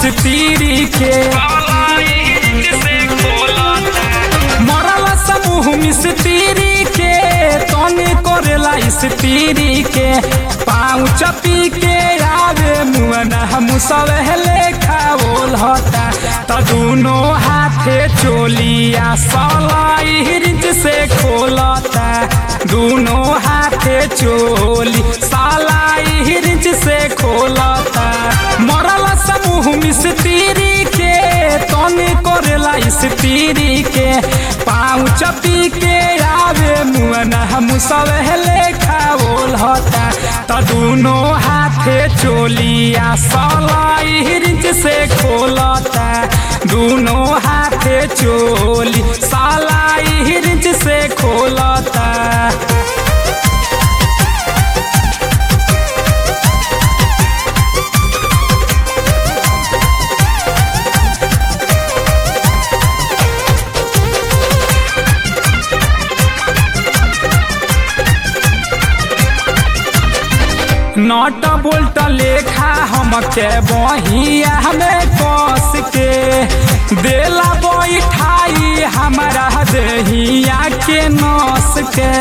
स्त्री के मरल समूह मिस्त्री के तनी करेला स्त्री के पाँव चपी के आवे मुअना हम सब लेखा बोल होता त दुनो हाथे चोलिया सलाई रिंच से खोलता दुनो हाथे चोली सलाई रिंच से खोलता मरल समूह मिस्त्री के तनी करेला स्त्री के पाँव चपी के आवे मुअना हम सब लेखा बोल होता त दुनो हाथे चोलिया सलाई रिंच से खोलता दुनो हाथे चोली सलाई रिंच से खोलता नट बोल्ट लेखा हमके बहिया हमें कस के देला बैठाई हमारा दहिया के नस के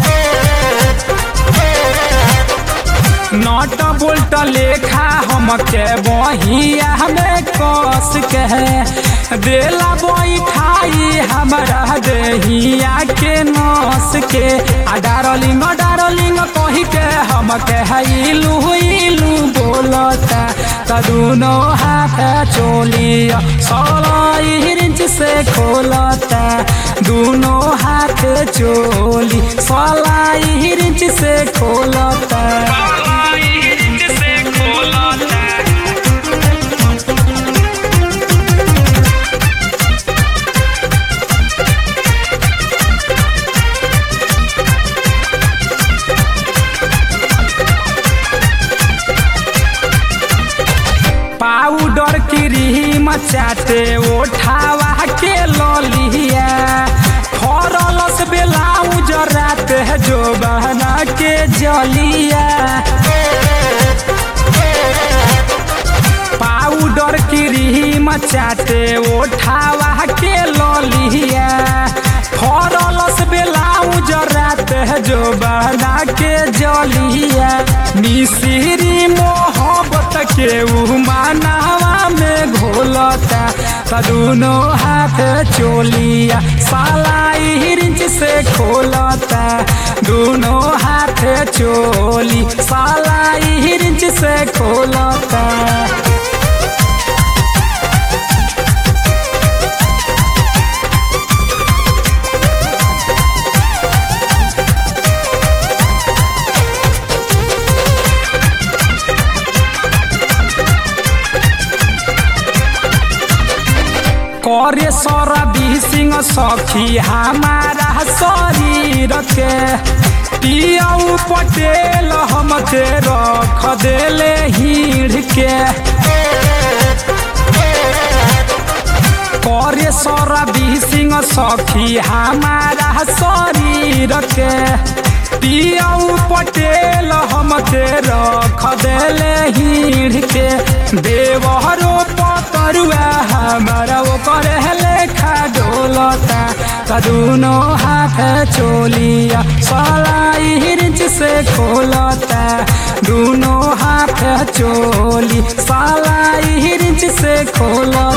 नट बोल्ट लेखा हमके बहिया हमें कस के देला बैठाई हमारा दहिया के नस के आ डारलिंग डारलिंग कही के हमके इलू इलू बोलता त दुनो हाथ चोलिया सलाई रिंच से खोलता दुनो हाथ चोली सलाई रिंच से खोलता पाउडर क्रीम चाटे ओठावा के ललिया फरलस बेलाउज रात है जो बहना के जलिया पाउडर क्रीम चाटे ओठावा के ललिया फरलस बेलाउज रात है जो बहना के जलिया मिश्री मोहब्बत के मानवा में घोलता कदूनो हाथ चोलिया सालाई रिंच से खोलता दोनों हाथ चोली सालाई रिंच से खोलता करे सरबी सिंह सखी हमारा शरीर के पियाऊ पटेल हमके रख देले हीड़ के करे सरबी सिंह सखी हमारा शरीर के पियाऊ पटेल हमके रख देले हीड़ के देवहरो पतरुआ हमारा वो करे लेखा डोलता कदूनो हाथ चोलिया सलाई रिंच से खोलता दोनों हाथ चोली सलाई रिंच से खोलता